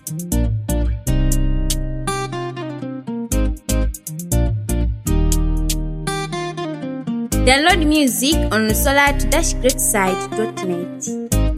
Download music on solar-greatside.net.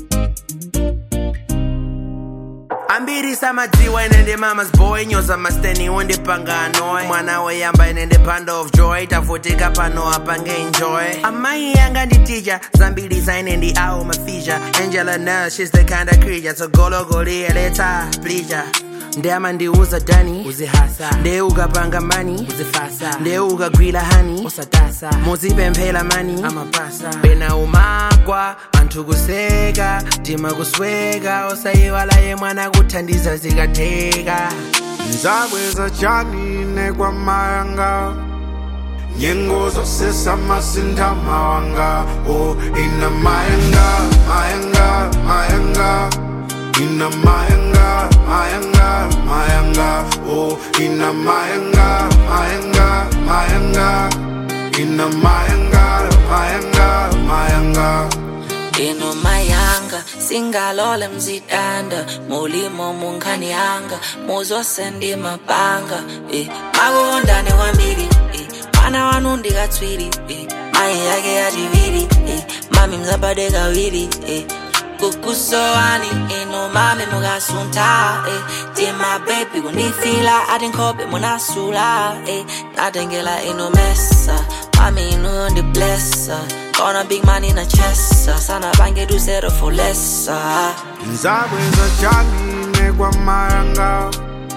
ambiri samadziwa inende mama's boy nyoza masteni wondipangano mwana weyamba inende panda of joy tavutika pano apange enjoy amayi yanga ndi teacher zambiri zainendi awo mafisha angela nel she's the kind of creature tsogologoli leta pleasure ndeyama ndiuza dani uzihasa ndeye ukapanga mani uzifasa ndeye ukagwira hani usatasa muzipemphera mani amapasa pena umakwa anthu kuseka tima kusweka osayiwala ye mwana kuthandiza zikatheka nzabweza chanine kwa mayanga nyengo zosesa masintha mawanga o ina mayanga mayanga mayanga ina mayanga mayanga mayanga o ina mayanga mayanga mayanga ina mayanga mayanga mayanga ino mayanga singalole mzidanda mulimo munkhani yanga muzose mapanga eh. makondane kwambiri eh. mwana wanu ndikatswiri eh. mayi yake yachiviri eh. mami mzabade kawiri eh. kukusowani ino mami mukasunta eh. tima bebi kunifila ati nkhope munasula eh. natengela ino mesa mami inu ndiblessa Gonna big man in a chest sana bange do zero for less nzabweza chanine kwa mayanga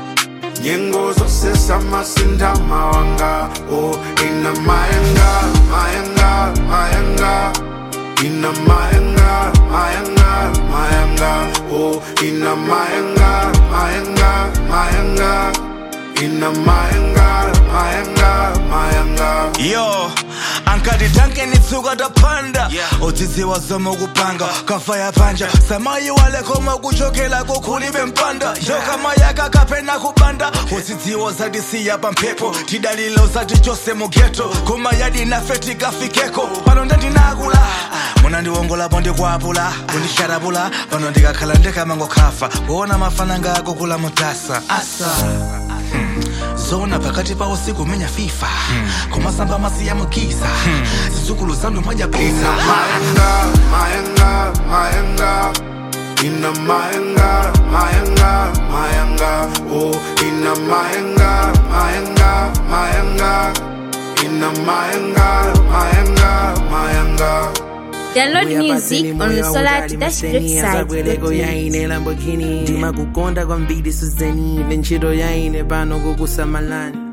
nyengo zosesa masintha mawanga o ina mayanga mayanga mayanga ina mayanga mayanga mayanga o ina mayanga mayanga mayanga ina mayanga mayanga mayanga yo ankati tanke nitsuka tapanda udzidziwa zomwe kupanga kafa yapanja samayi walekoma kuchokela kukhulibe mpanda yokama yakakapena kupanda udzidziwa zatisiya pamphepo tidalilo zati chose mugeto kuma yadi nafe tikafikeko pano ndandinakula munandiwongolapo ndikwapula kundisharapula pano ndikakhala ndikamangokhafa kuona mafana ngako kula mutasa asa hmm. zona pakati pa usiku menya fifa kumasamba masiya mukiza zizukulu zanu moja pesa mayanga mayanga mayanga ina mayanga mayanga mayanga o ina mayanga mayanga mayanga ina mayanga mayanga mayanga Download music on azabweleko solar-greatside.net. yaine lamborghini ndimakukonda kwambiri suzeni ntchito yaine pano kukusamalani